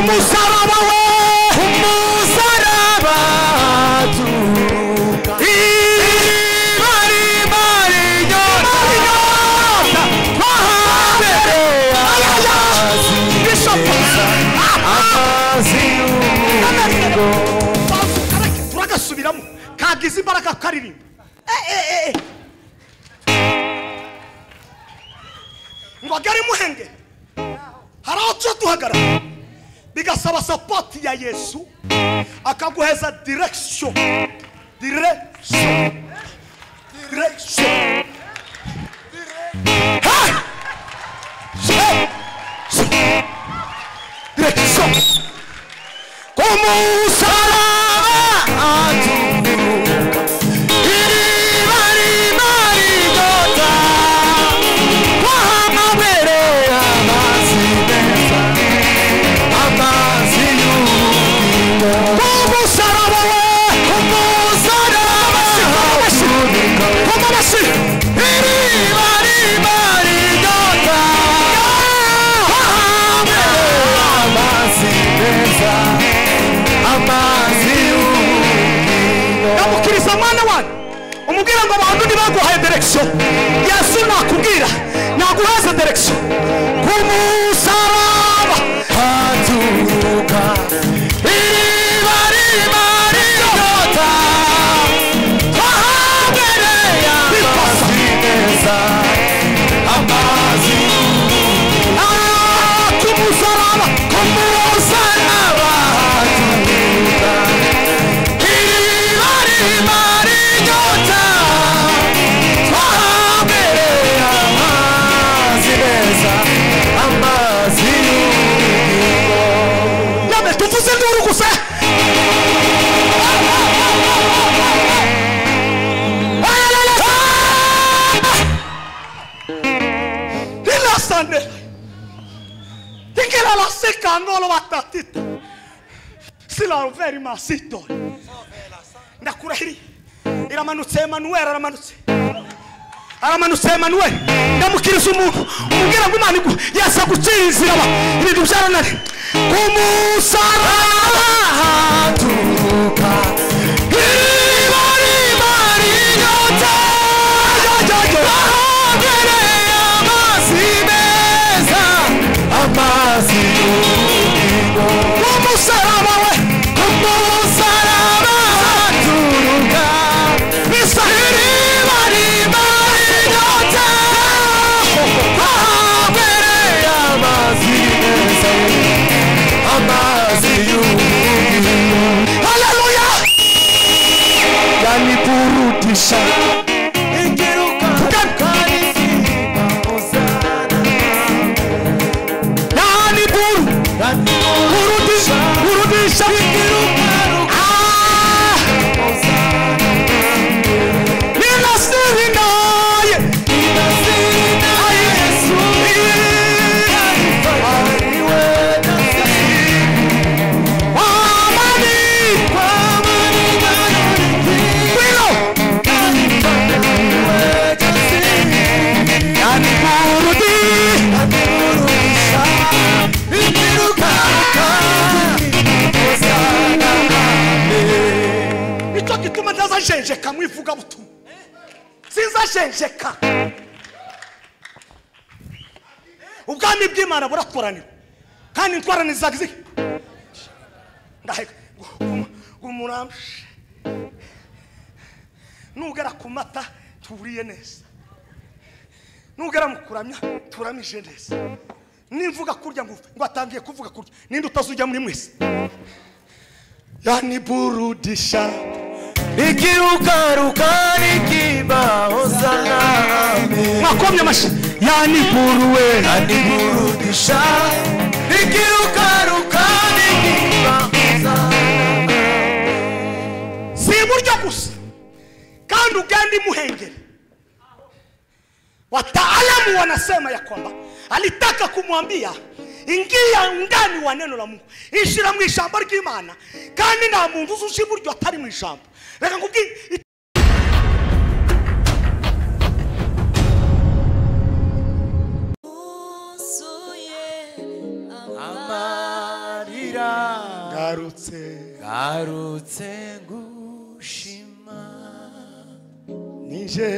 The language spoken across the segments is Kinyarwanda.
umusaraba we umusaraba turuka iriba rimara inyota twahabereye amazi meza amazi y'ubugingo turagasubiramo kagize imbaraga karirimba ngo agari muhenge hari aho tuza duhagarara bigasaba sapoti ya yesu akaguheza direkisiyo direkisiyo direkisiyo Hey! Hey! Direkisiyo umusaraba turuka iriba rimara inyota twahabereye amazi meza amazi y'ubugingo umusaraba we umusaraba turuka iriba rimara inyota twahabereye amazi meza amazi namukiriza mwana wanyu umubwira ngo abantu ntibaguhaye direkisiyo yesu nakubwira naguheze direkisiyo ku musaraba haturuka iriba riba rinyota twahabereye amazi meza amazi Ah, ku musaraba ku musaraba haturuka iriba riba rinyota twahabereye amazi meza amazi y'ubugingo none tuvuze induru gusa ilasane tikela la sikangolo batatita silaveri masitole ndakurahiriye iramanutse emanuweli aramanutse aramanutse emanuweli ndamukiriza umuntu umubwira ngo imana igu yesu agukinzira aba ibintu byaranare ku musaraba haturuka iriba riba rinyota ahabereye amazi meza amazi y'ubugingo umusaraba we ku musaraba haturuka iriba riba rinyota ahabereye amazi meza amazi y'ubugingo haleluya yaniburudisha yani buru burudisha burudisha Ah! ninasirinaye wamanikwa kwilo nicyo gituma ntazajenjeka mu ivugabutumwa sinzajenjeka ubwami bw'imana buratoranira kandi intwarane zagiziki ndaheka umuramshe nugera ku mata turiye neza nugera mu kuramya turamije neza nimvuga kurya ngo ngo atangiye kuvuga kurya ninde utazujya muri mwese yaniburudisha ikirukaruka nikibahozana mwakomye amashyi yaniburuwe aniburudisha ikirukaruka nikibahozana si iburyo gusa kandi ugende imuhengeri wataalamu wanasema ya kwamba alitaka kumwambia ingia ndani wa neno la mungu ishira mu ijambo ry'imana kandi nta muntu uzi uca iburyo atari mu ijambo reka nkubwire Uzuye amani. gushimira ngarutse ngarutse gushima nije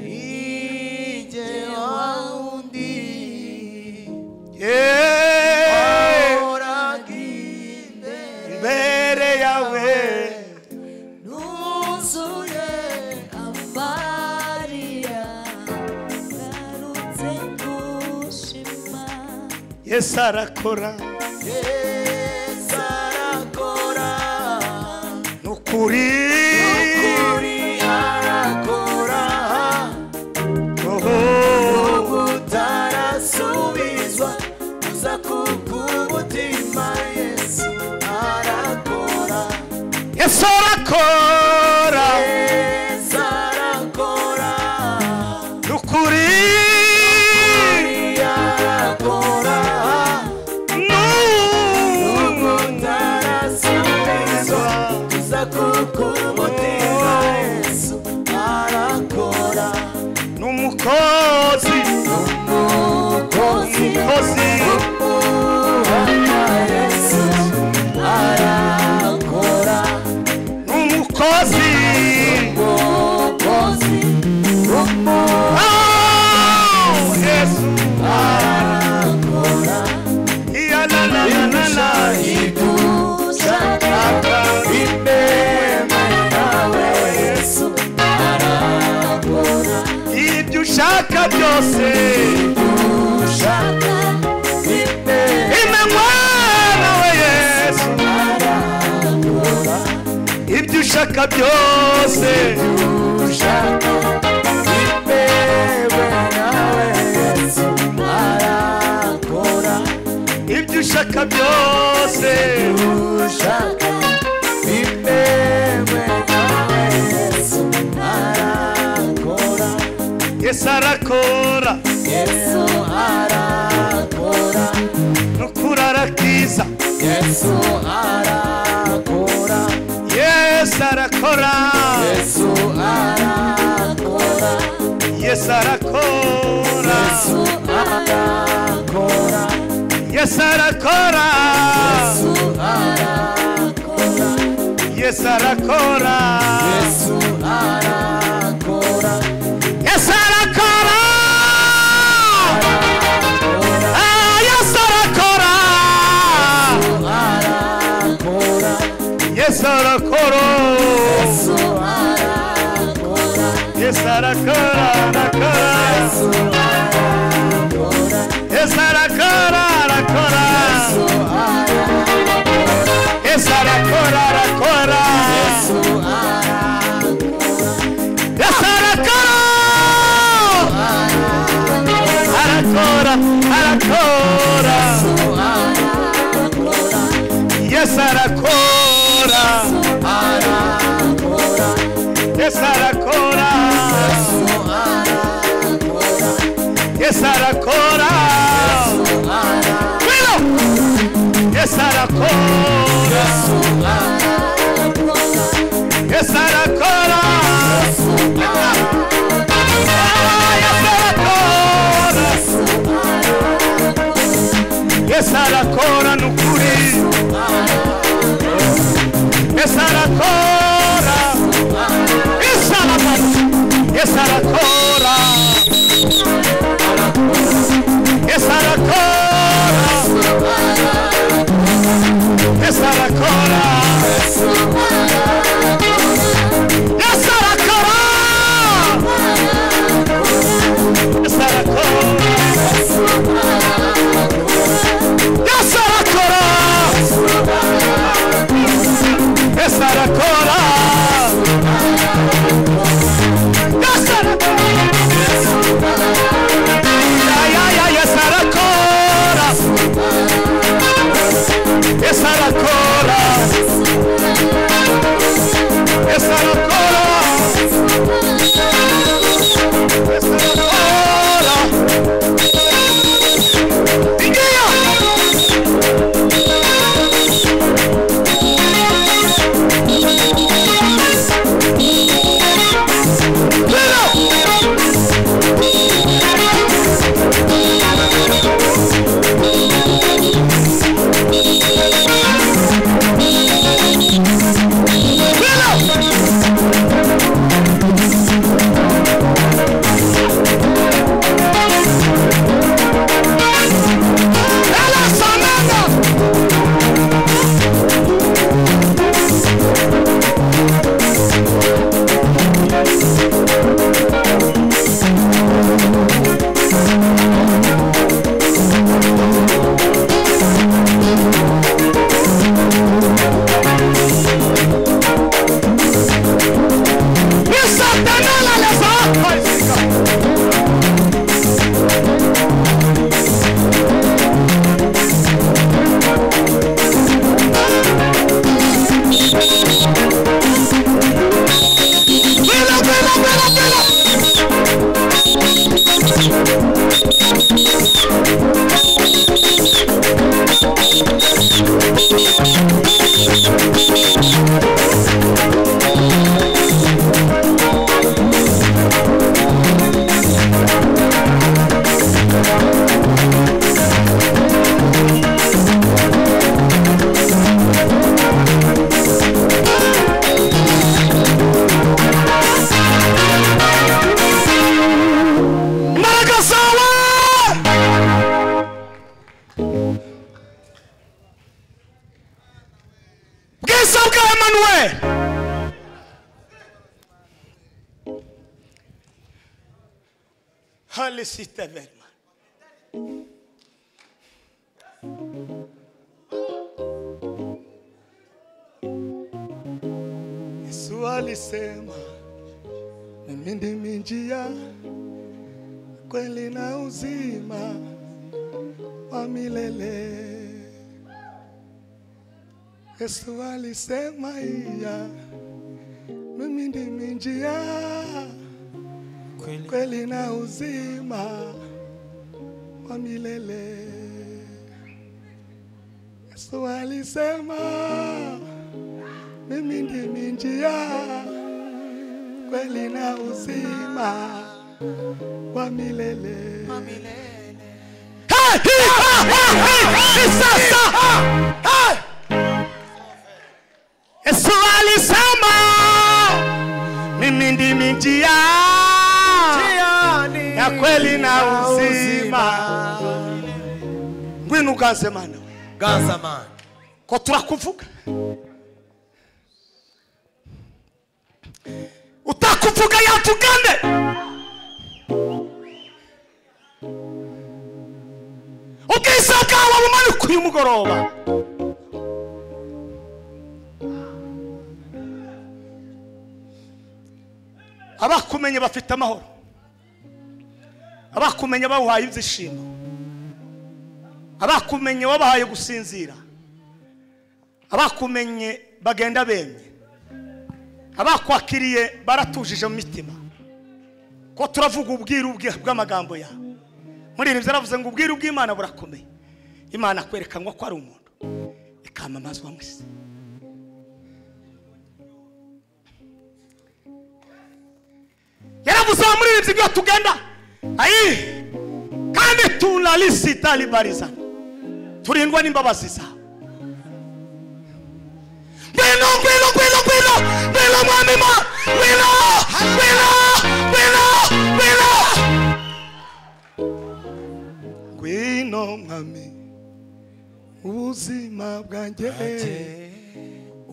nijye wa wundi wahoraga imbere mbere yawe nuzuye amariya ngarutse gushima yesu arakora yesu arakora ni ukuri ukuri arakora Oho. kutarasubizwa uza kubw'umutima yesu arakora yesu arakora yesu arakora ni ukuri arakora Nu- kutarasubizwa uza kubw'umutima yesu arakora ni umukozi umukozi umukozi w'uhoraho yesu arakora ni umukozi umukozi w'uhoraho Oh, yesu arakora iya la la la la la dushaka imbere yawe yesu arakora ibyo ushaka byose ushaka imbere ime mwana we yesu arakora ibyo ushaka byose ushaka imbere yawe yesu arakora ibyo ushaka byose ushaka imbere yawe yesu arakora yesu arakora yesu arakora nukuri arakiza yesu arakora yesu arakora yesu arakora yesu arakora yesu yesu arakora arakora yesu yesu arakora arakora yesu arakora yesu arakora Ah, yesu arakora arakora yesu arakora Yes, yesu arakora arakora, arakora. Yes, yesu arakora arakora, arakora. yesu arakora Yes, arakora, arakora. Yes, arakora. yesu arakora Arakora, arakora. Yes, arakora. Yes, arakora. Yes, arakora. Wilo. Yes, arakora. Yes, arakora. Ah, yes, arakora. Yes, arakora nukuri. Yes, arakora. Yes, arakora. Yes, arakora. Yes, arakora. Yes, arakora. Yes, arakora. Yes, arakora. Yes, arakora. Yes, arakora. Yes, arakora. Yeah, yeah, yeah, yes, arakora. Yes, arakora. bwiza bwa emanuweli hale sita verima Yesu alisema mimi ndimi njia, kweli na uzima wa milele. Yesu alisema iya, mimi ndimi njia kweli na uzima wa milele. Yesu alisema mimi ndimi njia kweli na uzima wa milele. Hey, hi, ha, ha, hi, ni sasa. Hey! Yesu alisema mimi ndimi njia ya kweli na uzima. Ngwino uganze mana, ganza mani ko turakuvuga utakuvuga yatugane ubwiza bwawe bumanuka uyu mugoroba abakumenye bafite amahoro abakumenye bawuhaye ibyishimo abakumenye wabahaye gusinzira abakumenye bagenda bemye abakwakiriye baratujije mu mitima ko turavuga ubwiru bwe- bw'amagambo yawe muririnda yaravuze ngo ubwiru bw'imana burakomeye imana kwerekanwa ko ari umuntu ikamamazwa mu isi yaravuze wa muririmbyi ibyo tugenda ayi kandi tunalisitalibarizana turindwa n'imbabazi zawe ngwino ngwino ngwino ngwino ngwino mwami ma ngwino ngwino ngwino ngwino ngwino mwami ubuzima bwanjye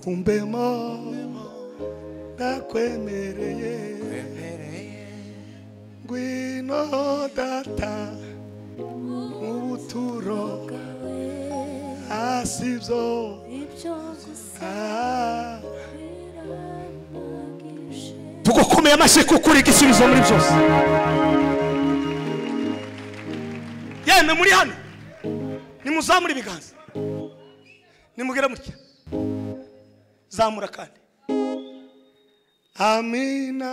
umbemo ndakwemereye ngwino data mu buturo hasi byo tugukomeye amashyi kuko uri igisubizo muri byose yemwe muri hano nimuzamure ibiganza nimugere mutya zamura kandi amina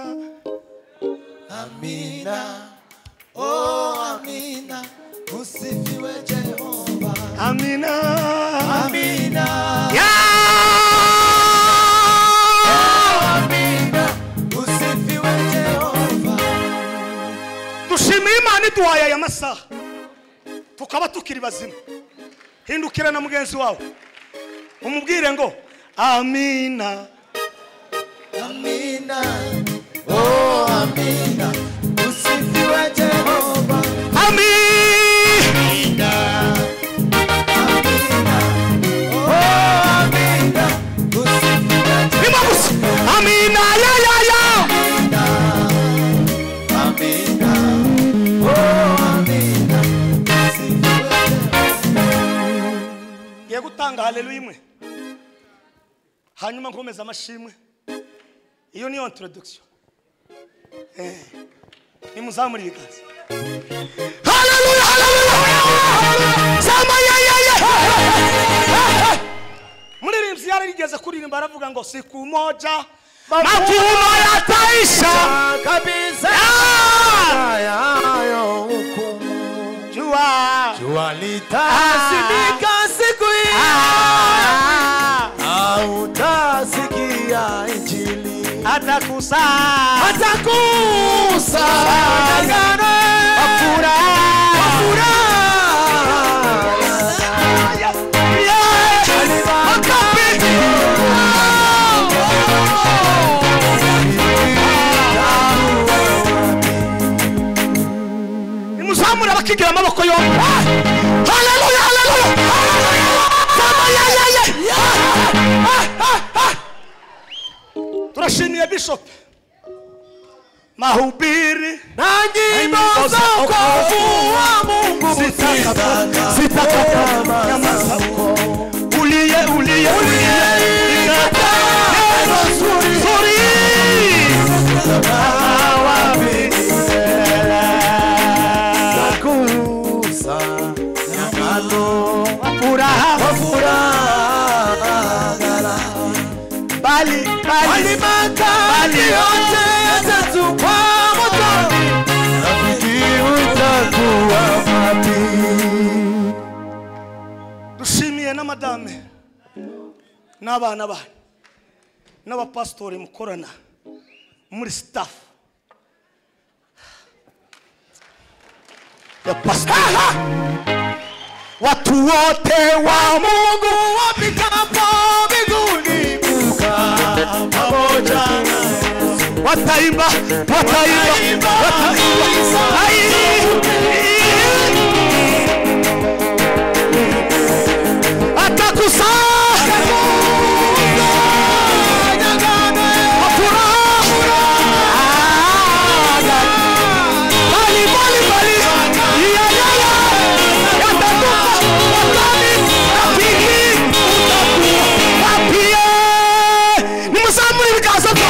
amina oh amina usifiwe jehova amina amina Yeah! amina usifiwe jehova dushimiye imana iduhaye aya masaha tukaba tukiri bazima hindukira na mugenzi wawe umubwire ngo amina amina oh amina usifiwe jehova amina amina amina oh amina usifiwe nima gusa amina ya ya ya amina oh amina usifiwe ngiye gutanga haleluya imwe hanyuma nkomeza amashimwe iyo niyo introduction Eh, nimuzamure ibiganza haleluya haleluya haleluya sama ya ya ya muririmbyi yarigeze kuririmba aravuga ngo siku moja mavuno yataisha kabisa Ah! yayo hukumu jua jua litazimika siku hiyo Ah, hautasikia injili atakusa atakusa Watangane. Wafuraha. nimuzamure abakigira amaboko yombi haleluya haleluya haleluya Sama, ya, ya, ya. Ah, ah, mahubiri na nyimbo za wokovu wa Mungu Sitaka- sitakaanyamaza uliye uliye uliye ikata- neno zuri Sorry. nakuuza nyamano Furaha wafurahagala bali bali walimata hali yote yatatupwa moto rafiki utakuwa mati dushimiye na madame n'abana banyu n'abapasitori mukorana muri staff ya pasitori Watu wote wa Mungu wapitapo mbinguni kukaa pamoja naye. wataimba wataimba Wataimba wataimba sifa Ai! atakusanya Nyagane kwa furaha bali bali bali ya ya ya yatatupa watani rafiki utakuwa wapie nimusamuri bikasokwa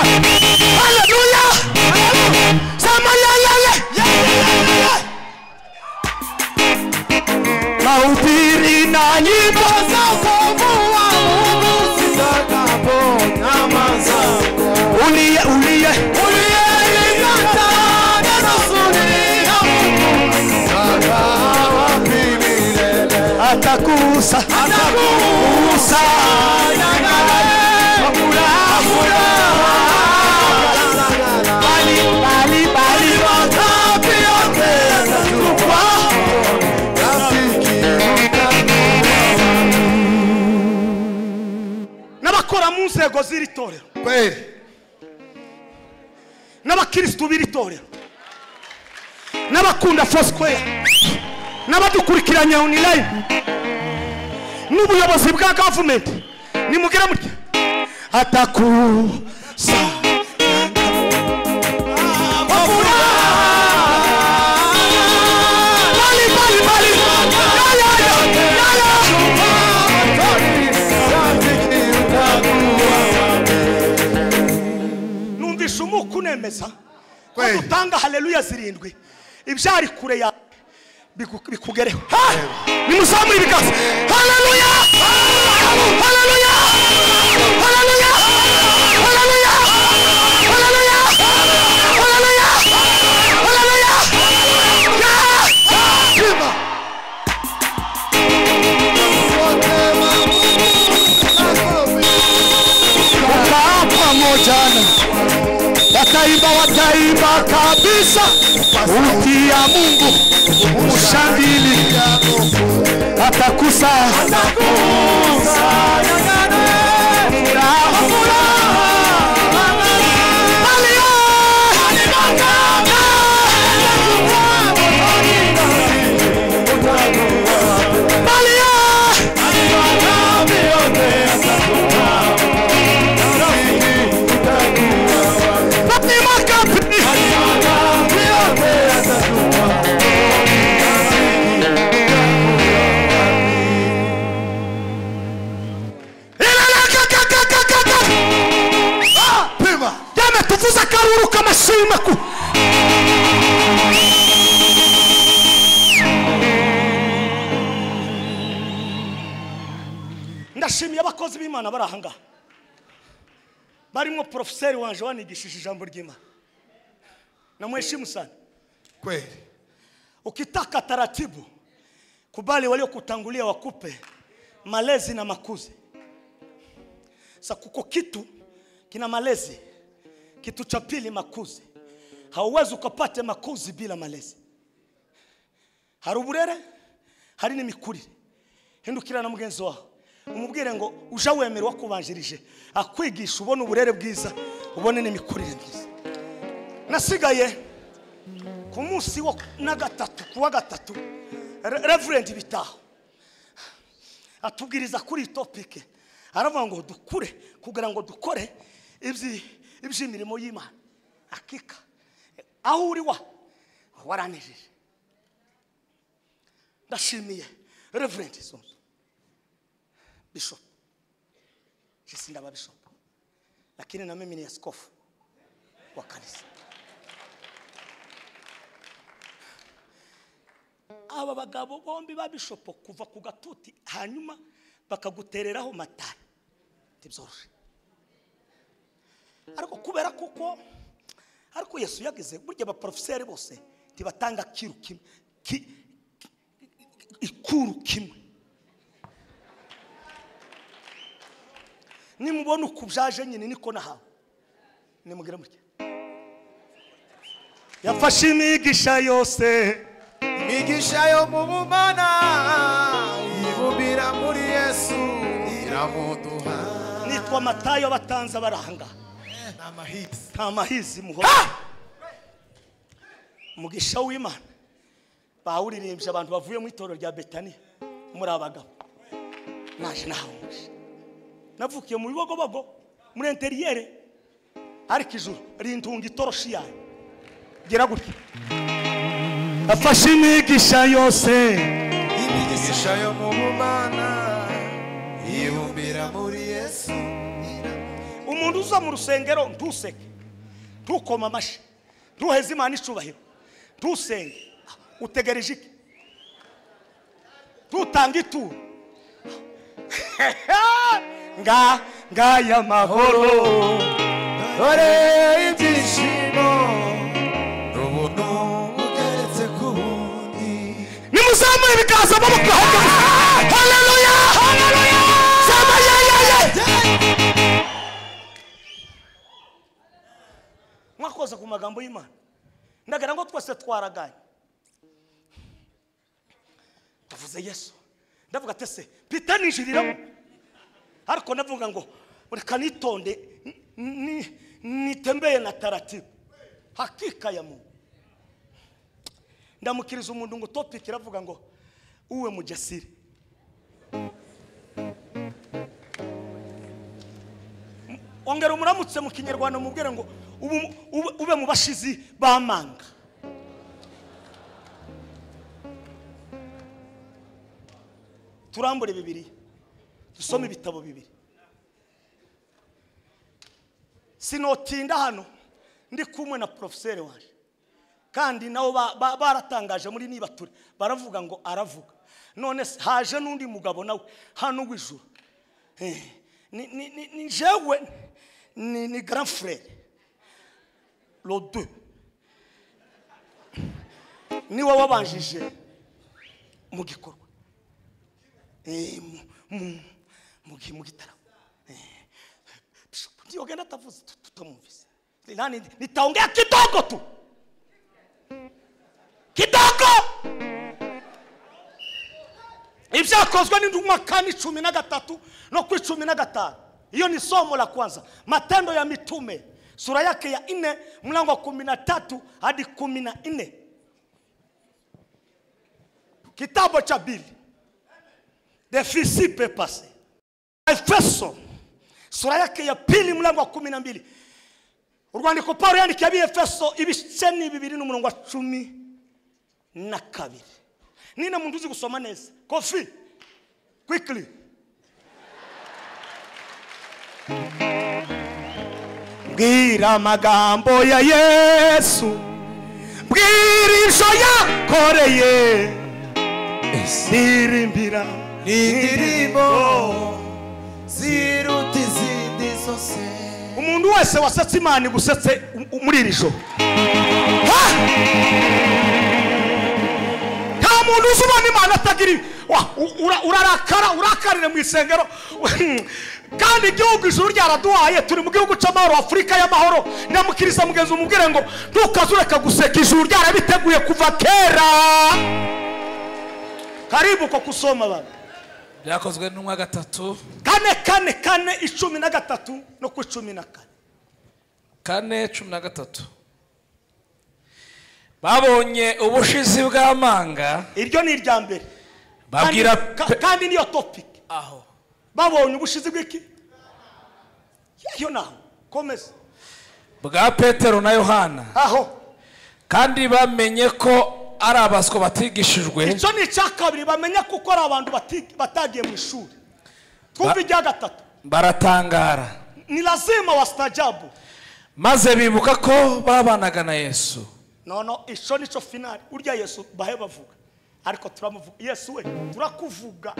haleluya sama ya ya ya ya ya ya mahubiri na nyimbo za wokovu wa Mungu zitakapoonyamaza. uliye uliye Uliyelikataa neno zuri la Mungu, kaa wapi milele? atakusa atakusa Nyagane furaha. bali bali bali Wapi yote yatatupwa moto, rafiki utakuwa n'abakora mu nzego z'iri torero kweli n'abakirisitu b'iri torero n'abakunda fosquare n'abadukurikiranya online n'ubuyobozi bwa gavumenti nimugire mutya atakusa Bali, bali, bali. Ya, ya, ya, ya, ya. numvise umuku unemeza ko Kweli. dutanga haleluya zirindwi ibyari kure yawe biku- bikugereho Ha! nimusamure ibiganza haleluya haleluya haleluya haleluya haleluya haleluya haleluya Ya! Wakaa pamoja na wataimba, wataimba kabisa uti ya Mungu, ushangilie atakusa furaha, pima Dame tuvuze akaruru k'amashimwe ku ndashimiye abakozi b'imana bari aha ngaha barimo porofeseri wanje wanigishije ijambo ry'imana namweshimu sana kweli ukitaka taratibu kubali waliokutangulia wakupe malezi na makuzi sa kuko kitu kina malezi kitu cha pili makuzi hauwezi ukapate makuzi bila malezi hari uburere hari n'imikurire hindukira na mugenzi wawe umubwire ngo uje wemera wakubanjirije akwigisha ubone uburere bwiza ubone n'imikurire myiza nasigaye ku munsi wa na gatatu ku wa gatatu Re- reverend bitaho atubwiriza kuri iyi topike aravuga ngo dukure kugira ngo dukore ibyi- iby'imirimo y'imana akika aho uri wa waranejeje ndashimiye reverend zunzu bishop sisi ndaba bishop lakini na mimi ni askofu wa kanisa aba bagabo bombi ba bishopo kuva ku gatuti hanyuma bakagutereraho matari ntibyoroshe ariko kubera kuko ariko yesu yagize burya abaporofeseri bose ntibatanga kiru kimwe ki- ki- ikuru kimwe nimubona uku byaje nyine niko nahawe nimugire mutya yafashe imigisha yose imigisha yo mu bumana ibumbira muri yesu iramuduha nitwa matayo batanze baranga ni amahitsi nta mahizi muho umugisha w'imana bawuririmbye abantu bavuye mu itorero rya betaniya muri abagabo naje nahawe umugisha navukiye mu bibogobogo muri interiyere ariko ijuru rintunga itoroshi yayo gera gutya afashe imigisha yose imigisha yo mu bumana ibumbira muri yesu umuntu uza mu rusengero ntuseke ntukoma amashyi ntuheze imana icubahiro ntusenge utegereje iki ntutange ituro nga ngaya mahoro dore ibyishimo n'ubuntu bugeretse ku bundi nimuzamure ibiganza amaboko haleluya haleluya sema yeyeye mwakoze ku magambo y'imana ndagira ngo twese twaraganye ndavuze yesu ndavuga ati se pita ninjiriramo ariko ndavuga ngo reka nitonde ni- ni- nitembeye na taratibu hakika ya muntu ndamukiriza umuntu ngo topiki iravuga ngo uwe mujasiri M- ongera umuramutse mu kinyarwanda mubwire ngo ubu, ube, ube mu bashizi b'amanga turambure bibiri dusome ibitabo bibiri sinotinda hano ndi kumwe na porofeseri waje kandi nabo ba- ba- baratangaje muri nibature baravuga ngo aravuga none se haje n'undi mugabo nawe hano w'ijuru Eh, ni ni- ni- ni jewe ni ni grand frere lo deux niwe wabanjije mu gikorwa Eh, mu- mu- mu gi- mu gitaramo Eh, Bishop Ntiyogenda atavuze tut- tutamwumvise nani nitaongea kidogo tu kidogo ibyakozwe n'induma kane cumi na gatatu no ku icumi na gatanu hiyo ni somo la kwanza matendo ya mitume sura yake ya nne mlango wa kumi na tatu hadi kumi na nne kitabu cha pili the fisi papers efeso sura yake ya pili mlango wa kumi na mbili urwandiko paul yandikiye ab'efeso ibice ni bibiri n'umurongo wa cumi na kabiri nina muntu uzi gusoma neza kofi quickly mbwira amagambo ya yesu mbwira ijyo yakoreye ndirimbira indirimbo ziruta izindi zose umuntu wese wasetse imana igusetse u- muri iri joro Ha! nta muntu uzi ubona imana atagira ibi. Wa- u- ura- urarakara urakarire mu isengero kandi igihugu ijuru ryaraduhaye turi mu gihugu cy'amahoro afurika y'amahoro nyamukiriza mugenzi umubwire ngo ntukaze ureka guseka ijuru ryarabiteguye kuva kera karibu ko kusoma abantu byakozwe n'umwa gatatu kane kane kane icumi na gatatu no ku icumi na kane kane cumi na gatatu babonye ubushizi bw'amanga iryo ni irya mbere Kandi- babwira ka- Pe- kandi niyo topiki aho babonye ubushizi bw'iki yeyo naho komeza bwa petero na yohana aho kandi bamenye ko ari abaswa batigishijwe icyo ni icya kabiri bamenya kuko ari abantu bati- batagiye mu ishuri twumva ijya gatatu baratangara ni lazima wastajabu maze bibuka ko babanaga na yesu nono icyo ni cyo finari urya yesu bahe bavuga ariko turamuvuga yesu we turakuvuga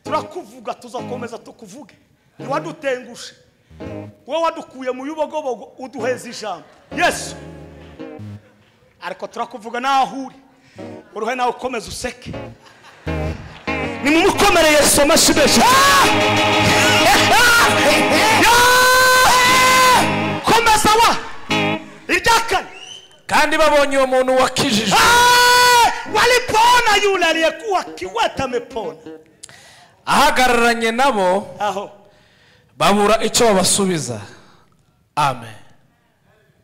turakuvuga tuzakomeza tukuvuge ntiwadutengushe wowe wadukuye mu yubogobogo uduheza ijambo yesu ariko turakuvuga naho uri uruhe nawe ukomeza useke nimumukomere yesu amashyi menshi komeza wa irya kane kandi babonye uwo muntu wakijijwe Ah! walipona yule aliyekuwa kiwete amepona ahagararanye nabo aho babura icyo babasubiza amen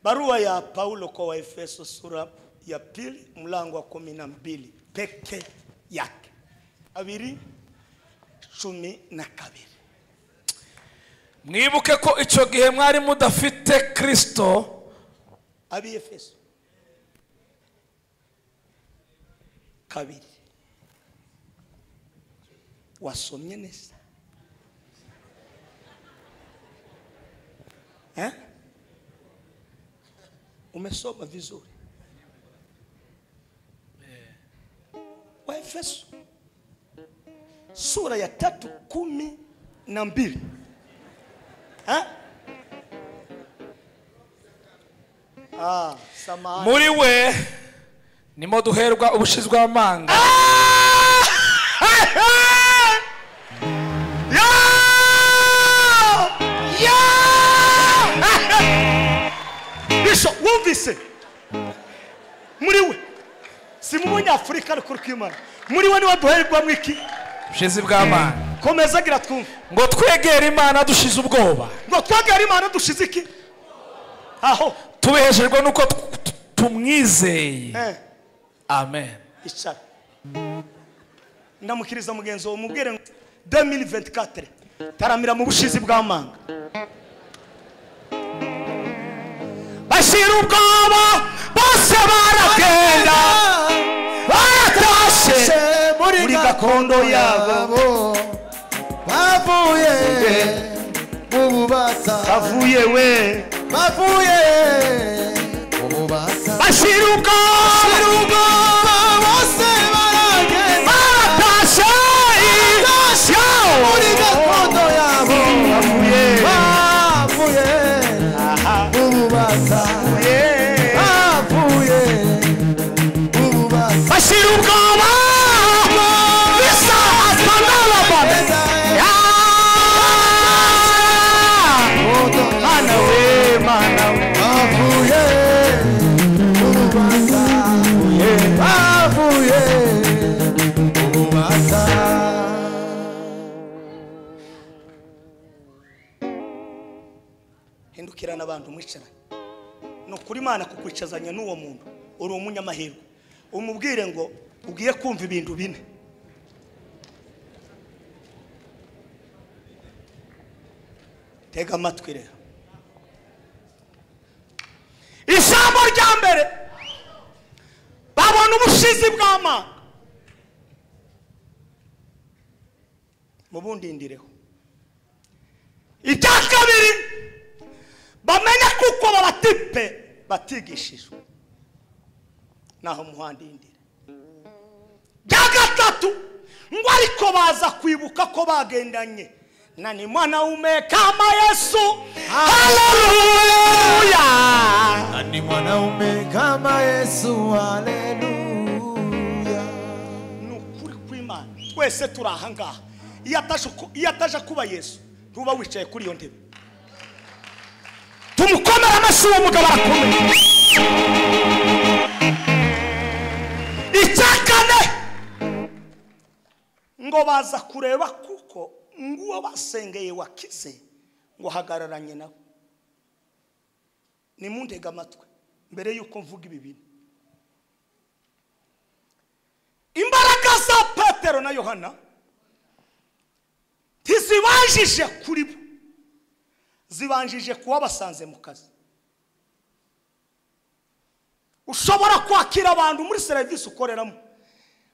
barua ya paulo kwa waefeso sura ya pili mlango wa kumi na mbili peke yake abiri cumi na kabiri mwibuke ko icyo gihe mwari mudafite kirisito ab'i efeso kabiri wasomye neza Eh? umesoma vizuri waefeso sura ya tatu kumi na mbili Eh? ah, samahani. muri we nimo duherwa ubushizwe amanga bisho wumvise muri we si mu munyafurika ariko urikimana muri we niwe duherwamo iki ubushizi bw'amanga komeza gira twumve ngo twegere imana dushize ubwoba ngo twagare imana dushize iki aho tubeshejwe nuko tw- t- tumwizeye eh, amen icara ndamukiriza mugenzi wawe mubwire ngo 2024 taramira mu bushizi bw'amanga bashyira ubwoba bose baragenda baratashe muri gakondo yabo bavuye mu bubata avuye we bavuye mu bubata bashyira ubwoba bose baragenda baratashe muri gakondo yabo avuye bavuye mu bubata Yeah. bavuye mu bubata bashyira ubwoba bisahazwa n'abagore Mana we, bavuye mu bubata bavuye mu bubata hindukirana abantu mwicaranye ni ukuri imana kukwicazanya n'uwo muntu uri umunyamahirwe umubwire ngo ugiye kumva ibintu bine tega amatwi rero ijambo rya mbere babona ubushizi bw'amanga mubundindireho icya kabiri bamenye kuko babatipe batigishijwe naho muhandindira bya gatatu ngo ariko baza kwibuka ko bagendanye na ni mwanaume kama yesu haleluya na ni mwanaume kama Yesu, haleluya. ni ukuri kw'imana twese turi ahangaha iyo ataje ku- iyo ataje kuba yesu ntuba wicaye kuri iyo ntebe tumukomere amashyi uwo mugabo arakomeye icya kane ngo baza kureba kuko nguwo basengeye wakize ngo hagararanye nawe nimundega amatwi mbere y'uko mvuga ibi bintu imbaraga za petero na yohana ntizibanjije kuri bo zibanjije kuba basanze mu kazi ushobora kwakira abantu muri serivisi ukoreramo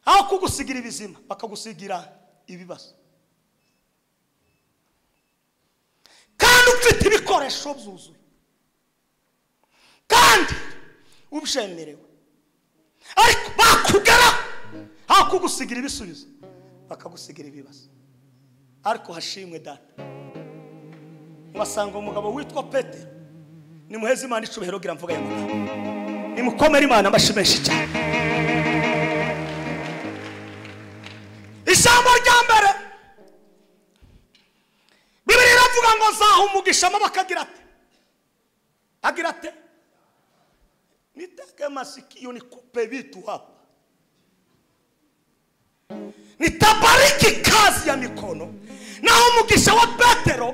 aho kugusigira ibizima bakagusigira ibibazo kandi ufite ibikoresho byuzuye kandi ubyemerewe ariko bakugera aho kugusigira ibisubizo bakagusigira ibibazo ariko hashimwe data mubasanga umugabo witwa petero nimuheze imana icubahiro gira mvuga ya magambo nimukomere imana amashyi menshi cyane ijambo rya mbere bibiri iravuga ngo nzaha umugisha amaboko agira ate agira ate nitege masikio nikupe vitu hapa nitabariki kazi ya mikono naho umugisha wa petero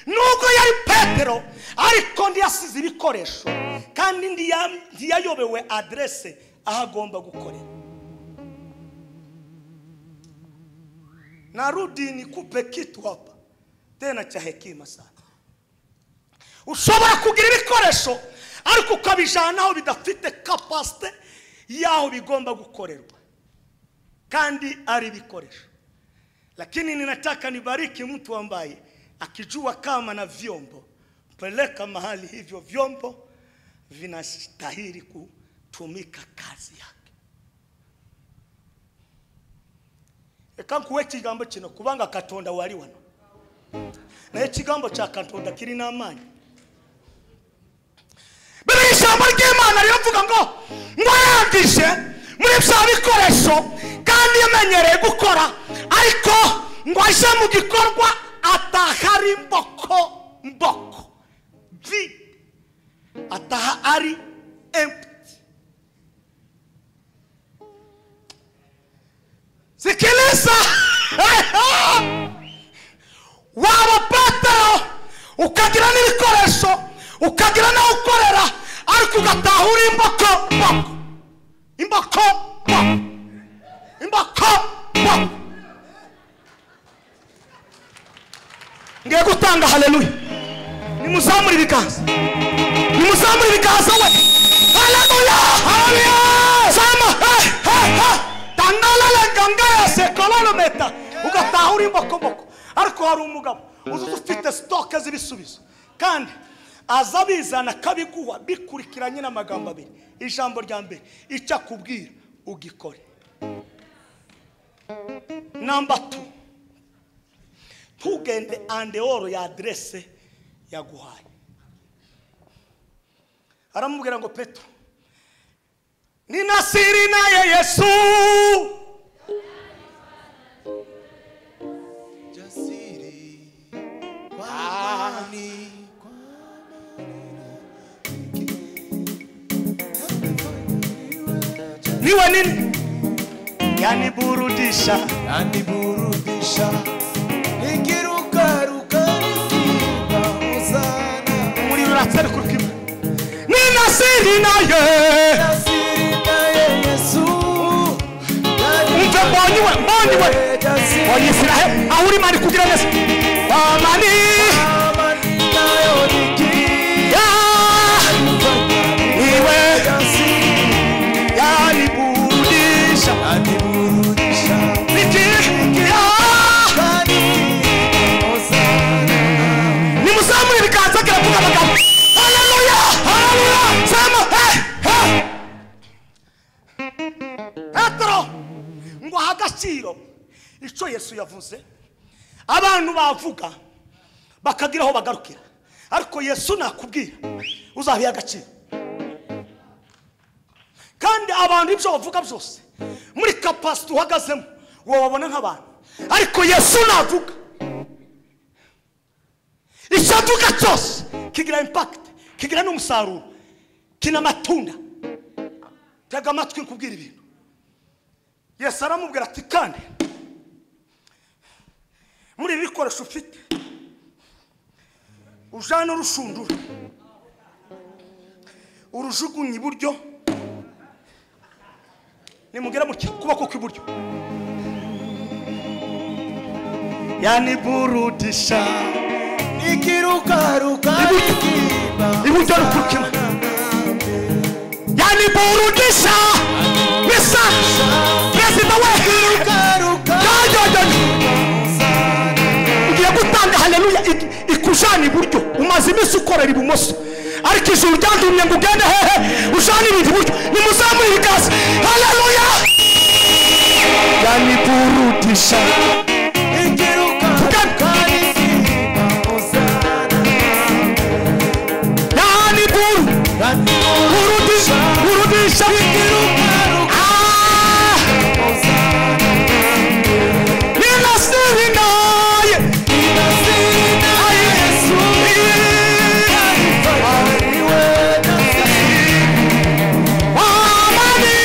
nubwo yari petero ariko ntiyasize ibikoresho kandi ntiya- ntiyayobewe aderese aho agomba gukorera narudi nikupe kitu hapa tena cha hekima sana ushobora kugira ibikoresho ariko ukabijana aho bidafite kapasite y'aho bigomba gukorerwa kandi ari ibikoresho lakini ninataka nibariki mtu ambaye akijua kama na vyombo peleka mahali hivyo vyombo vinastahili kutumika kazi yake ekankuwa ekigambo kino kubanga katonda wali wano naye ekigambo kya katonda kirina amaanyi biriya ijambo ry'imana riravuga ngo ngo yandishe muri bya bikoresho kandi yamenyereye gukora ariko ngo aje mu gikorwa ataha ari mboko mboko vide ataha ari empty sikiliza waba petero ukagira n'ibikoresho ukagira n'aho ukorera ariko ugataha uri imboko mboko imboko mboko imboko mboko ngiye gutanga haleluya nimuzamure ibiganza nimuzamure ibiganza we haleluya haleluya zama hey, hey, hey. tangalalenganga yose kololometa ugataha uri imbokomboko ariko hari umugabo uzi ufite sitoke z'ibisubizo kandi aza bizana akabiguha bikurikiranye n'amagambo abiri ijambo rya mbere icyo akubwira ugikore namba tu ntugende andeoro ya aderese yaguhaye aramubwira ngo petero ninasiri naye yesu Jasiri kwa imani, kwa niwe nini yaniburudisha Yaniburudisha nikirukaruka nikiimba hosana umuriro uratari kurwima ninasiri naye Jasiri naye Yesu umve mbonye we mbonye we mbonye israheli aho uri mani kugira neza wamani ya niwe yaniburudisha niki ya nimuzamure ibiganza kiravuga amagambo haleluya haleluya sema hey hey petero ngo aha agaciro icyo yesu yavuze abantu bavuga bakagira aho bagarukira ariko yesu nakubwira uzabiha agaciro kandi abantu ibyo bavuga byose muri kapasite uhagazemo wowe wabona nk'abantu ariko yesu navuga icyo avuga cyose kigira impakiti kigira n'umusaruro kina amatunda tega amatwi nkubwira ibintu yesu aramubwira ati kandi muri ibi bikoresho ufite ujana urushundura urujugunye iburyo nimugera mu kuboko kw'iburyo yaniburudisha Nikirukaruka Iburyo. nikiimba iburyo rukurikira yaniburudisha bisa perezida we garuka yanyanyanye ugiye gutanga haleluya ik- ikujana iburyo umaze iminsi ukorera ibumoso ariko ijuru ryantumye ngo ugende hehe ujane ibintu iburyo nimuzamure ikaze haleluya yaniburudisha igiruka rizinga hosana yaniburudisha raniburudisha burudisha garuka Ah! hosana ninasirinaye inazina yesu ariwe nasiri amani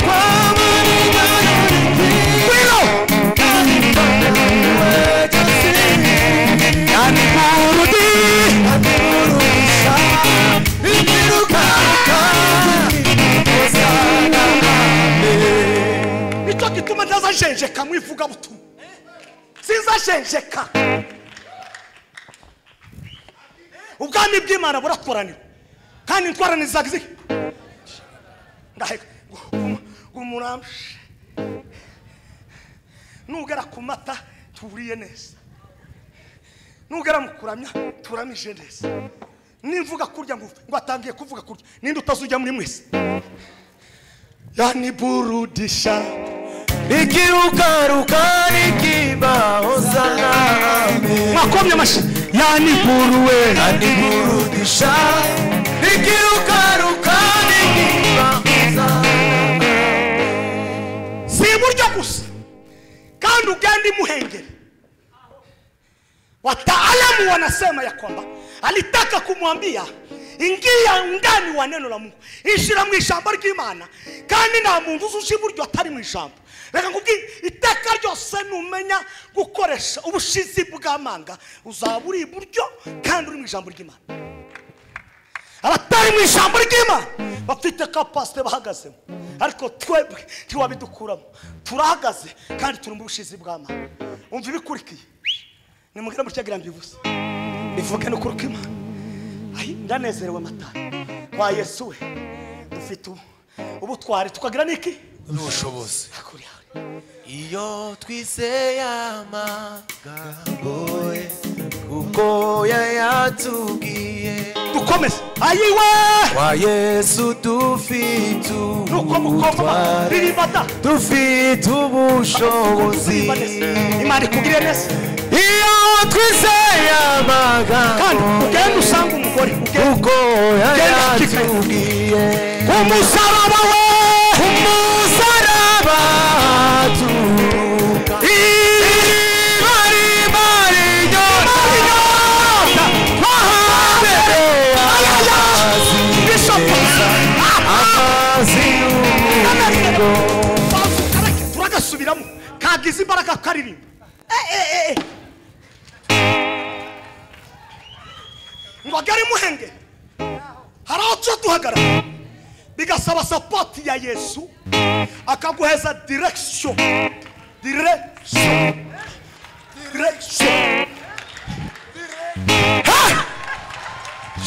kwamani nayo kwino ariwe nasiri yaniburudi nicyo gituma ntazajenjeka mu ivugabutumwa sinzajenjeka ubwami bw'imana buratoranira kandi intwarane zagizike ndaheka umuramshe nugera ku mata turiye neza nugera mu kuramya turamije neza nimvuga kurya ngo upfe, ngo atangiye kuvuga kurya ninde utazujya muri mwese yaniburudisha rikirukaruka rikimba hosana amen mwakomye amashyi yaniburuwe aniburudisha rikirukaruka rikimba hosana si iburyo gusa kandi ugende imuhengeri wataalamu wanasema ya kwamba alitaka kumwambia ingia ndani wa neno la mungu ishira mu ijambo ry'imana kandi nta muntu uzi uca iburyo atari mu ijambo reka nkubwire iteka ryose numenya gukoresha ubushizi bw'amanga uzaba uri iburyo kandi uri mu ijambo ry'imana abatari mu ijambo ry'imana bafite kapasite bahagazemo ariko twebwe ntiwabidukuramo turahagaze kandi turi mu bushizi bw'amana umva ibikurikiye nimubwire mutyagira mbivuze bivuge n'ukuri kw'imana ayi ndanezerewe mata wa yesu we dufite ubu- ubutwari tukagira n'iki n'ubushobozi hakuri hari iyo twizeye amagambo ye kuko yayatubwiye dukomeze ayiwe kwa yesu dufite nuko mukoma ubutware riribada dufite ubushobozi imana ikugirire neza iyo twizeye kandi amagambo ye ugende usanga umugore ugende kuko yayatubwiye umusaraba we ku musaraba turuka iriba riba rinyota twahambere amazi amazi y'ubugingo turagasubiramo kagize imbaraga karirimba ngo agare muhenge hari aho tuba duhagarara bigasaba sapoti ya yesu akaguheza direkisiyo direkisiyo direkisiyo Ha!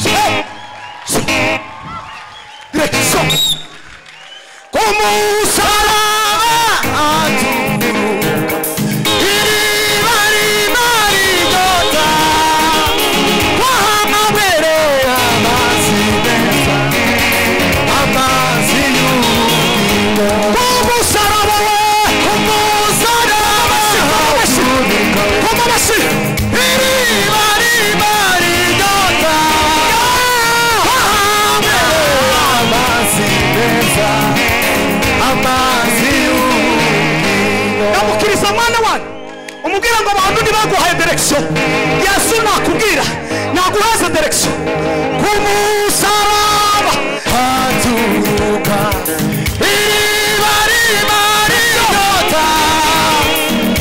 Se- se- direkisiyo ku musaraba iriba riba rinyota twahambere amazi meza amazi y'ubugingo umusaraba we ku musaraba turuka koma amashyi iriba riba rinyota twahambere amazi meza amazi y'ubugingo ndamukiriza mwana wanyu umubwira ngo abantu ntibaguhaye direkisiyo yesu nakubwira naguheze direkisiyo ku musaraba haturuka iriba riba rinyota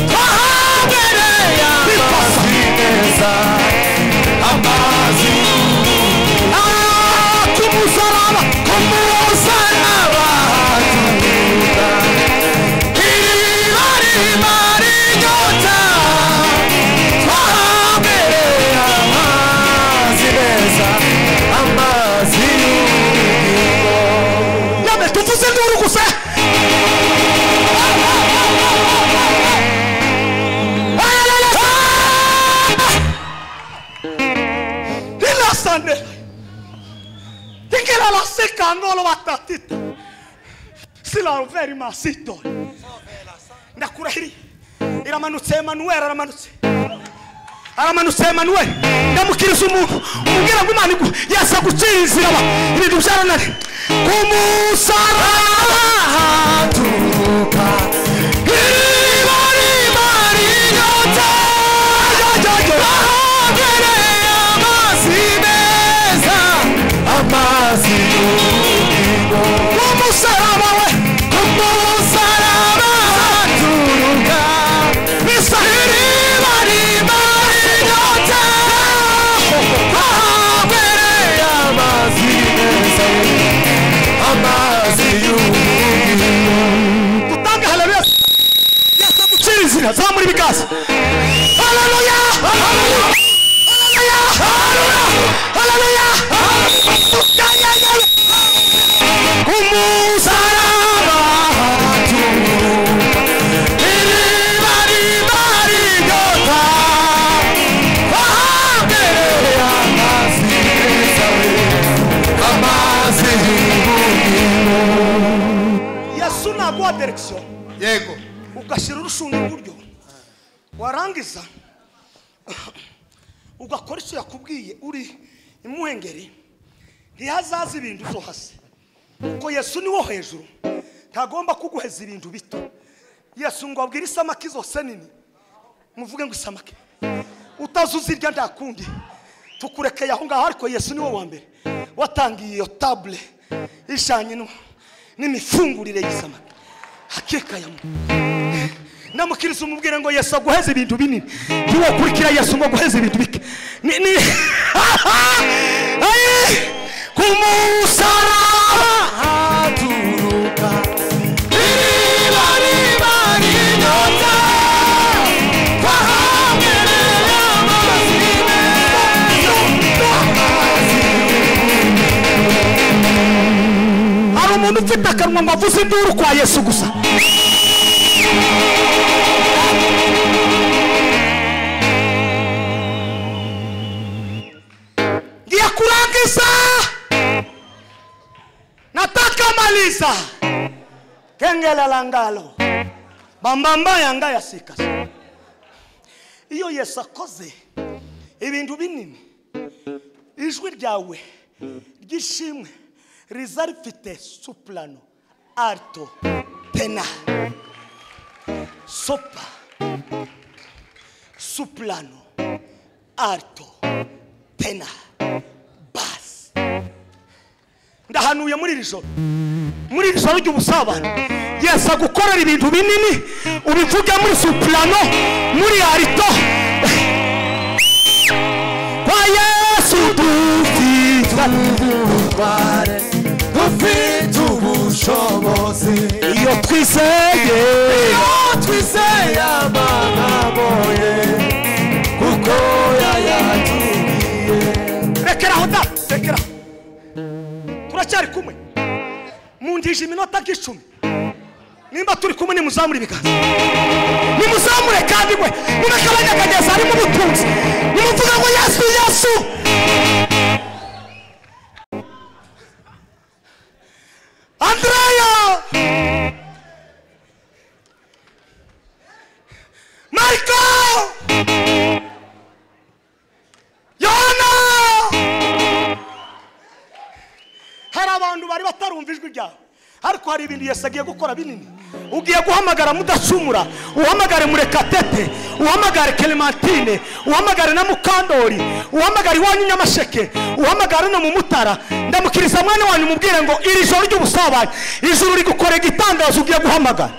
twahambere amazi meza amazi Ah, ku musaraba ku musaraba haturuka iriba riba rinyota twahambere basandera tingela basikangolo batatita silaveri masitoli ndakurahiriye iramanutse emanuweli aramanutse aramanutse emanuweli ndamukiriza umuntu umubwira ngo imana igu- yaza gukinzira aba ibintu byaranani ku musaraba haturuka iriba riba rinyota bahogereye amazi meza amazi y'ubugingo umusaraba we umusaraba haturuka bisa iriba riba rinyota bahogereye amazi meza amazi y'ubugingo utanga haleluya yasa gucirizira zamura ibiganza haleluya haleluya haleluya haleluya haleluya umusaraba haturuka iriba riba rinyota bahambereye amazi meza we amazi y'ubugingo yesu naguha direkisiyo yego ugashyira urushunda iburyo warangiza ugakora icyo yakubwiye uri imuhengeri ntihazaza ibintu byo hasi kuko yesu ni wo hejuru ntagomba kuguheza ibintu bito yesu ngo abwire isamaki zose nini muvuge ngo isamaki utazuza irya nta kundi tukurekeye aho ngaho ariko yesu ni wo wa mbere watangiye iyo tabule ijyanye no- n'imifungurire y'isamaki hakekayamu namukiriza umubwire ngo yesu aguheze ibintu binini ntiwakurikira yesu ngo aguheze ibintu bike ni ni Ayi! ku musaraba haturuka iriba riba rinyota bahambereye amazi meza amazi hari umuntu ufite akanwa ngo avuze induru kwa yesu gusa ndiye kurangiza nataka maliza kengele la ngalo bambamba yanga yasikasa iyo yesu akoze ibintu binini ijwi ryawe ry'ishimwe riza rifite suplano alto tena sopa suplano alto tena basi ndahanuye muri iri joro muri iri joro ry'ubusabane yesu agukorera ibintu binini ubivuge muri suplano muri alto kwa yesu dufite ubutware dufite ubushobozi iyo twizeye iyo twizeye amagambo ye kuko yayatubwiye rekeraho da rekeraho turacyari kumwe mundije iminota nk'icumi nimba turi kumwe nimuzamure ibiganza nimuzamure kandi mwe mureke abanyakagezi harimo ubutunzi nimuvuga ngo yesu yesu andreya mariko yohana hari abantu bari batarumva ijwi ryawe ariko hari ibintu yesu agiye gukora binini ugiye guhamagara mudacumura uhamagare murekatete uhamagare clementine uhamagare na mukandori uhamagare iwanyu i nyamasheke uhamagare no mu mutara ndamukiriza mwana wanyu mubwire ngo iri joro ry'ubusabane ijuru rigukorera igitangazo ugiye guhamagara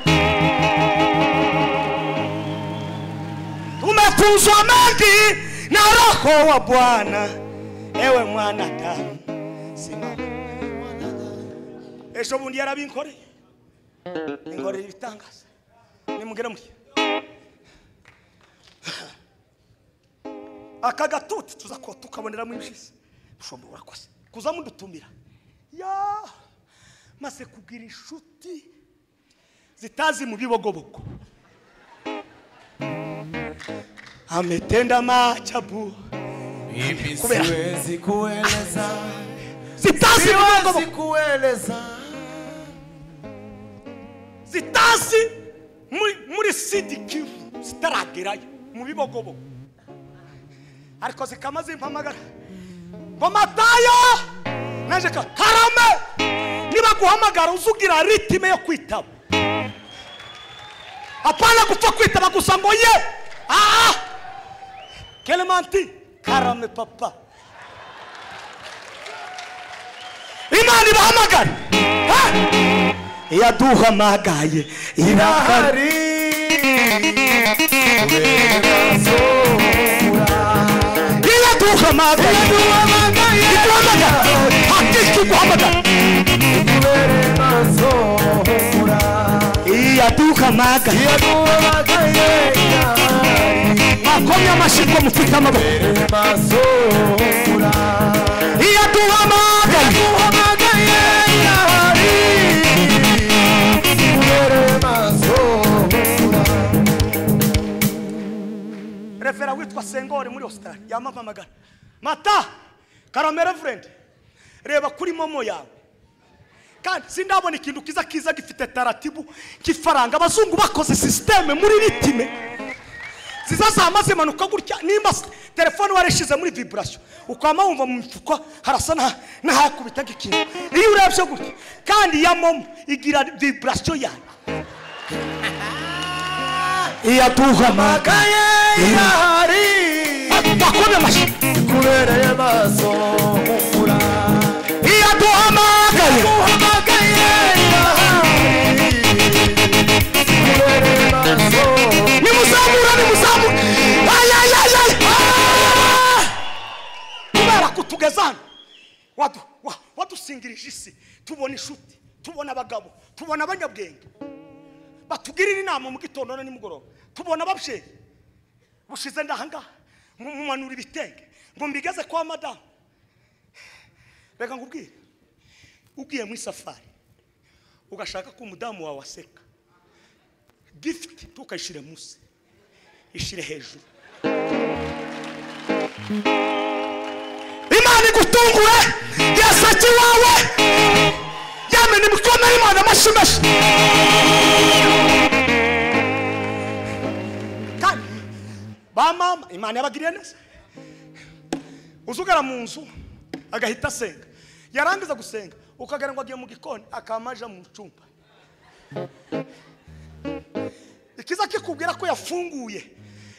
umefunzwa mengi na roho wa bwana ewe mwanadamu simama ejo bundi yarabinkoreye inkorera ibitangaza nimugere muri aka gatuti tuza ko tukaboneramo ibyiza ushobora urakoze kuza mudutumira ya maze kugira inshuti zitazi mu bibogobogo ametenda machabu kubera Siwezi kueleza, zitasi siwezi mgongo kueleza zitasi muri muri sidi kivu zitaragerayo mu bibogobo ariko zikama zimpamagara ngo matayo naje ka karame nibaguhamagara uzugira ritime yo kwitaba apana gupfa kwitaba gusa ngo ye ah Clementine karame papa imana ibahamagara Eh? iyaduhamagaye irahari irahari Uberasura iyaduhamagaye iduhamagara hakiki guhamagara Uberasura iyaduhamagaye Yaduhamagaye akomye amashyi ngo mufite amaboko Uberasura iyaduhamagaye Yaduhamagaye irahari Uberasura refera witwa sengori muri australia yamampamagara mata karamera friend reba kuri momo yawe kandi sindabona ikintu kiza kiza gifite taratibu kifaranga abazungu bakoze sisiteme muri ritime zizazama zimanuka gutya nimba s- telefone warishyize muri viburasiyo ukaba wumva mu mifuka harasa n'aha- n'ahakubita nk'ikintu iyo urebye gutya kandi ya momo igira viburasiyo yayo iyaduhamagara amakaye irahari bakomye amashyi kubereye maso humura iyaduhamagaye amakaye irahari kubereye maso nimuzamura nimuzamura ayayayay kubera kutugeza hano wadu- wa- wadusingirije isi tubona inshuti tubona abagabo tubona abanyabwenge batugirira inama mu gitondo na nimugoroba tubona ababyeyi bushize ndahangaha mu- mumanura ibitenge ngo mbigeze kwa madamu reka nkubwire ugiye mu isafari ugashaka ko umudamu wawe aseka gifuti ntukayishyire munsi ishyire hejuru imana igutungure yaseke iwawe yamena imikono y'imana amashimeshi kandi ba mama imana yabagiriye neza uzugara mu nzu agahita asenga yarangiza gusenga ukagera ngo agiye mu gikoni akamaja mu cyumba ikiza kikubwira ko yafunguye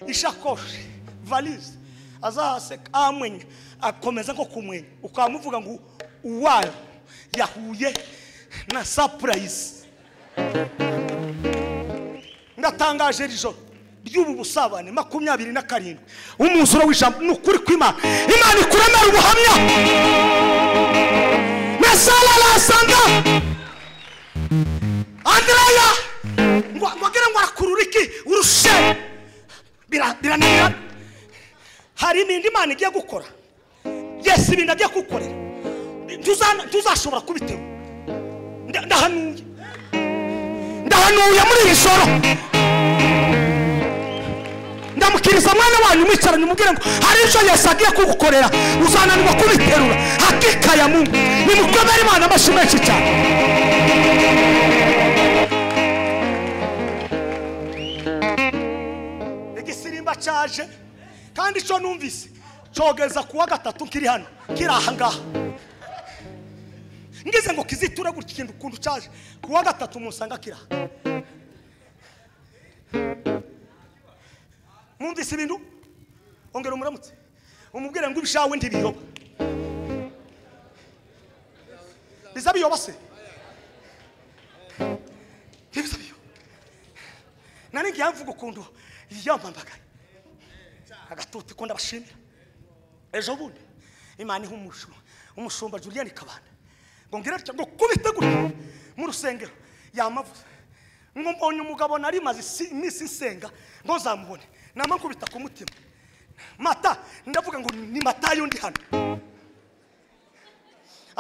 ishakoshi valise azahaseka amwenya akomeza nko kumwenya ukamuvuga ngo uwayo yahuye na sapurayisi ndatangaje iri joro ry'ubu busabane makumyabiri na karindwi umwuzuro w'ijambo ni ukuri kw'imana imana ikuremera ubuhamya na sara arasanga andreya ngo wagira ngo akurura iki urushe Bira- birananira hari ibindi imana igiye gukora yesi ibintu agiye kugukorera Ntuzana- ntuzashobora kubitega Nda- ndahanuye ndahanuye muri iri joro ndamukiriza mwana wanyu mwicaranye umubwire ngo hari icyo yesu agiye kugukorera uzananirwa kubiterura hakika ya mungu nimukomere imana amashyi menshi cyane igisirimba cyaje kandi icyo numvise cyogeza ku wa gatatu kiri hano kiri aha ngaha ngize ngo kiziture gutya ikintu ukuntu cyaje ku wa gatatu musanga kiri aha mwumvise ibintu ongera umuramutse umubwire ngo ibishawe ntibiyoba biza biyoba se ntibiza biyoba nari ngiye mvuga ukuntu yamamagaye agatuti ko ndabashimira ejo bundi imana iha umushumba umushumba julienne kabanda ngo ngira atya ngo kubite gutya mu rusengero yamavuze ngo mbonye umugabo nari maze isi- iminsi nsenga ngo nzamubone nama nkubita ku mutima mata ndavuga ngo ni matayo ndi hano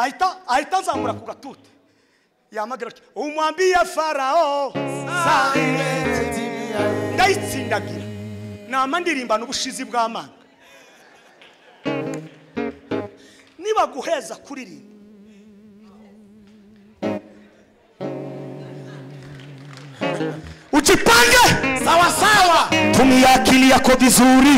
ahita ahita nzamura ku gatuti yamagira atya umwambiye farawo ndayitsindagira nama ndirimbana ubushizi bw'amanga mutima guheza kuririmba ujipange sawasawa tumia akili yako vizuri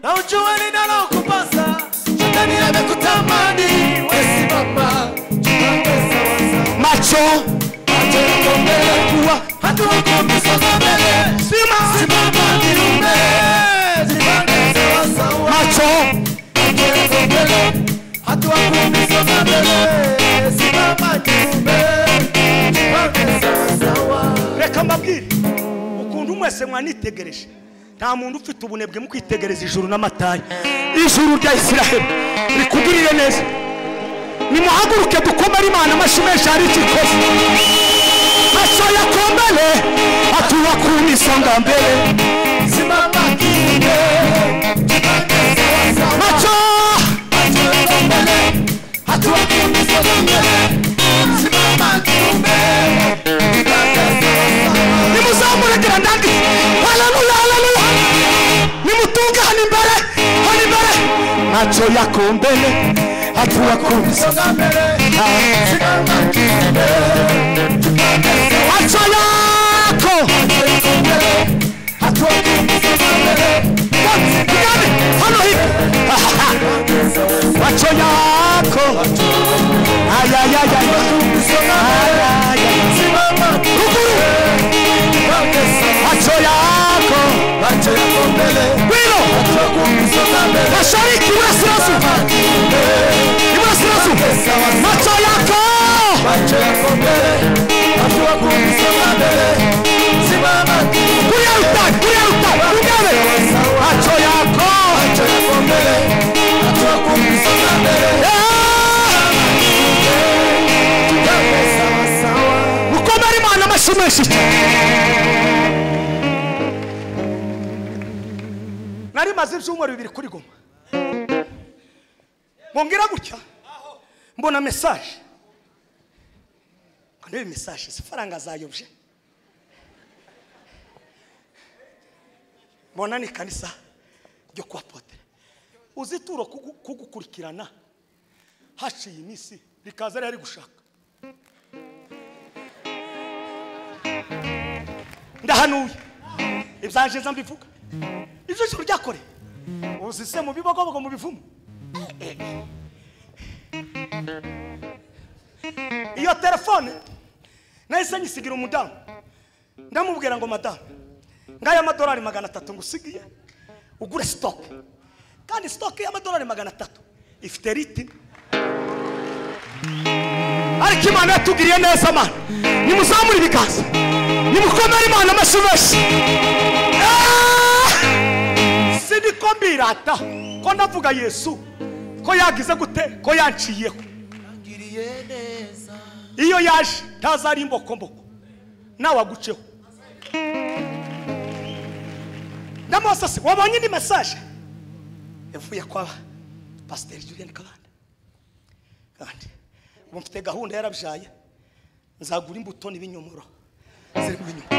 na ujue ninalokupasa shetani amekutamani wesimama jipange sawasawa macho macho yako mbele kuwa hatua kwa misonga mbele sima simama jirume jipange sawasawa macho reka mbabwire ukuntu mwese mwanitegereje nta muntu ufite ubunebwe mu kwitegereza ijuru n'amatari ijuru rya isiraheli rikugirire neza nimuhaguruke dukomere imana amashyi menshi hari icyo ikoze maso yakombere atuba ku misonga mbere maco nimuzamurekera ndangi haleluya haleluya nimutunge hano imbere hano imbere maco yakombere atuba ku misonga maco yako Mgani, hano hivi macho yako ayayaya ruguru macho yako wino mashariki urasirasu iburasirasu macho yako kuria utani kuria utani ugane macho yako mukomere imana amashyi menshi nari maze ibyumweru bibiri kuri goma mbongera gutya mbona mesaje ngo ndebe mesaje si faranga zayobye mbona ni kanisa ryo kwa potere uzituro kugu- kugukurikirana haciye iminsi rikaza rihari gushaka ndahanuye ibyanjye nza mbivuga ibyo joro ryakore uzise mu bibogobogo mu bivumu iyo telefone nahise nyisigira umudamu ndamubwira ngo madamu ngaya amadolari magana atatu ngusigiye ugure sitoke kandi sitoke y'amadolari magana atatu ifite ritini ariko imana yatugiriye neza mana nimuzamure ibiganza nimukomere imana amashyi menshi Ah! siniko mbirata ko ndavuga yesu ko yagize gute ko yanciyeho iyo yaje ntazari imbokomboko nawe aguceho na mose wabonye indi mesaje yavuye kwa pasiteri julienne kabanda kandi ubu mfite gahunda yarabyaye nzagura imbuto n'ibinyomoro ziri mu binyomoro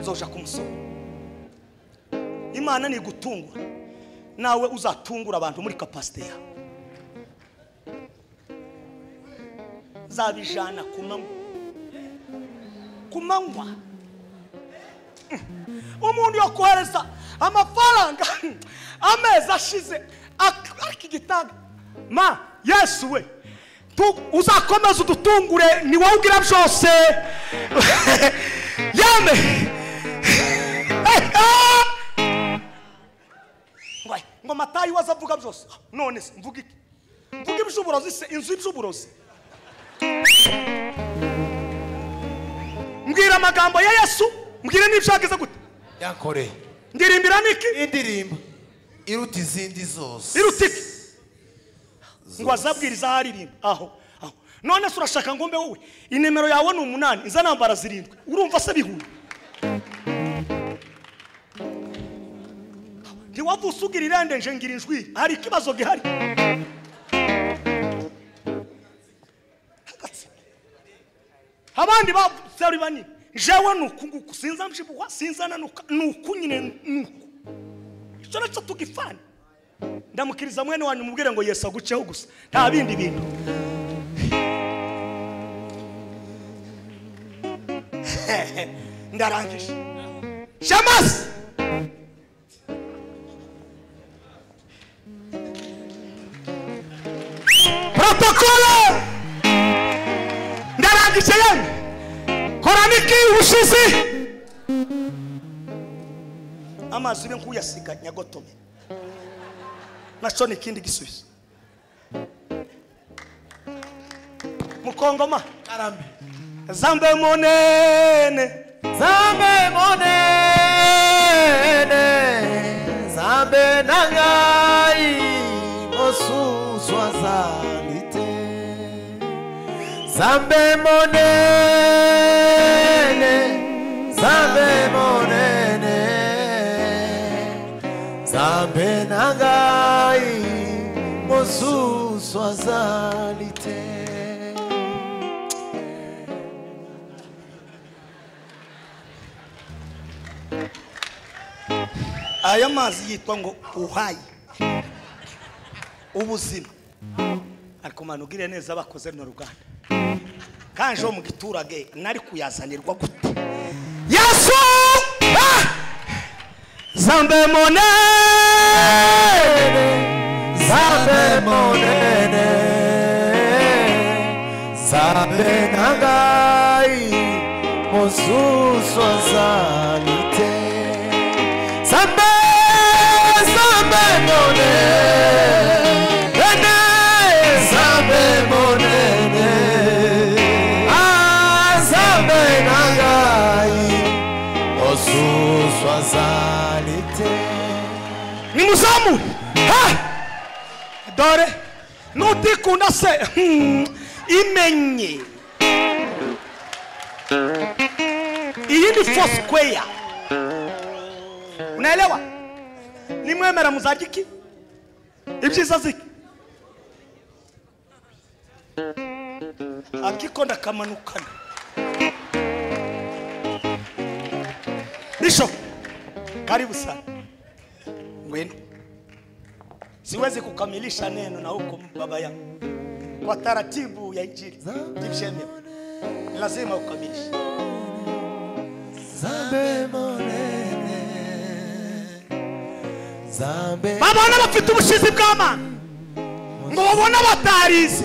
nzoja ku musoro imana ni igutungura nawe uzatungura abantu muri kapasite yawe nzabijana ku manywa ku manywa umuntu yo kohereza amafaranga amezi ashize ak- ariko igitanda ma yesu we tu- uzakomeza udutungure ni wowe ubwira byose yame Ngwai, ngo matayi waza avuga byose none se mvuga iki mvuga iby'uburozi se inzu y'iby'uburozi mbwira amagambo ya yesu mbwira n'ibyo yagize gute yankoreye ndirimbira niki indirimbo iruta izindi zose irutike ngo azabwiriza aho aririmba aho aho none se urashaka ngo mbe wowe inimero yawe ni umunani iza nambara zirindwi urumva se bihuye ntiwavuse ugira irendenje ngira injwi hari ikibazo gihari abandi batari banini jewe ni uku nguku sinza mjibuhwa sinza nanuka ni uku nyine ni uku icyo nacyo tugifana ndamukiriza mwene wanyu mubwire ngo yesu aguceho gusa nta bindi bintu ndarangije shamasi protokolo ndarangije yemwe koraniki ubushizi amazi ube nk'uyasiga nyagotome nashona ikindi gisubizo mukongoma karambe zambe munene zambe monene zambe nangai mosuswa zalite zambe monene zambe monene zambe nangai mosuswa zalite aya mazi yitwa ngo uhaye ubuzima ariko mwana ugirire neza abakoze runo ruganda kanje wo mu giturage nari kuyazanirwa gute yesu Ah! zambe monene Sabe monene Sabe nagai Mosusu azalite Sabe Sabe monene Sabe monene Ah Sabe nagai Mosusu azalite nimuzamure Ha! dore nutikunda se hmm, imenye iyi ni fosquare unaelewa nimwemera muzajiki ibyiza ziki akiko ndakamanukana bisho karibu sana ngwenu siwezi kukamilisha neno na huko baba yangu kwa taratibu ya injili jipsheme lazima ukamilishe Zambe monene Zambe babona bafite ubushizi bw'amana ngo babone abatarize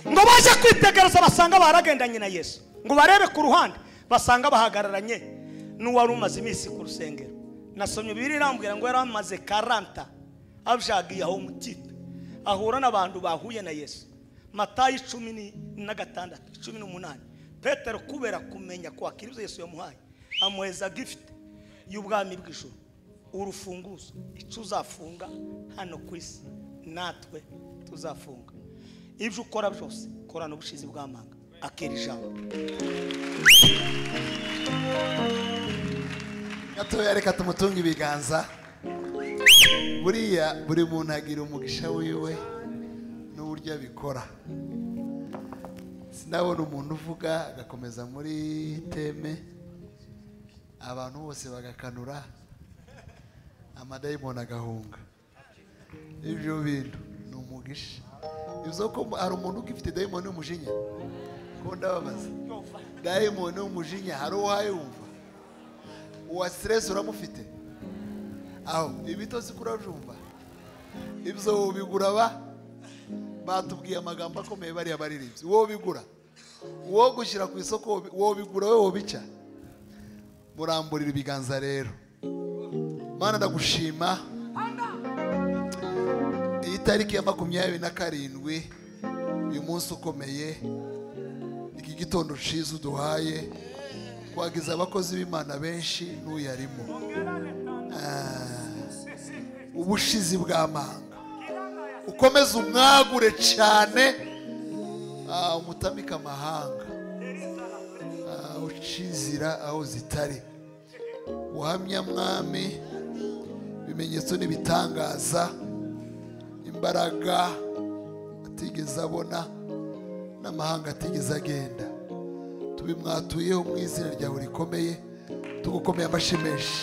ngo baje kwitegereza basanga baragendanye na yesu ngo barebe ku ruhande basanga bahagararanye n'uwari umaze iminsi ku rusengero nasomye bibiri irambwira ngo yari amaze karanta abjagiye aho umutipe ahura n'abantu bahuye na yesu matayi cumi ni- na gatandatu cumi n'umunani petero kubera kumenya kwakira ibyo yesu yamuhaye amuheza gifite y'ubwami bw'ijuru urufunguzo icyo uzafunga hano ku isi natwe tuzafunga ibyo ukora byose korana ubushizi bw'amanga akera ijambo gatoya reka tumutunge ibiganza buriya buri muntu agira umugisha wiwe n'uburyo abikora sinabona umuntu uvuga agakomeza muri teme abantu bose bagakanura amadayimoni agahunga ibyo bintu ni umugisha bivuze ko hari umuntu ugifite dayimoni y'umujinya ko ndababaza dayimoni y'umujinya hari uwayumva uwa siresi uramufite aho ibitotsi kurajumba ibyo ubigura ba batubwiye amagambo akomeye bariya baririmbyi wowe ubigura uwo gushyira ku isoko wowe ubigura wowe wobica muramburira ibiganza rero mana ndagushima iyi tariki ya makumyabiri na karindwi uyu munsi ukomeye iki gitondo ciza uduhaye twagize abakozi b'imana benshi n'uyarimo ubushizi bw'amanga ukomeze umwagure cyane ah, umutamike amahanga Ah, ucizira aho zitari uhamya mwami ibimenyetso n'ibitangaza imbaraga atigeze abona n'amahanga atigeze agenda tubimwatuyeho mu izina ryawe rikomeye tugukomeye amashyi menshi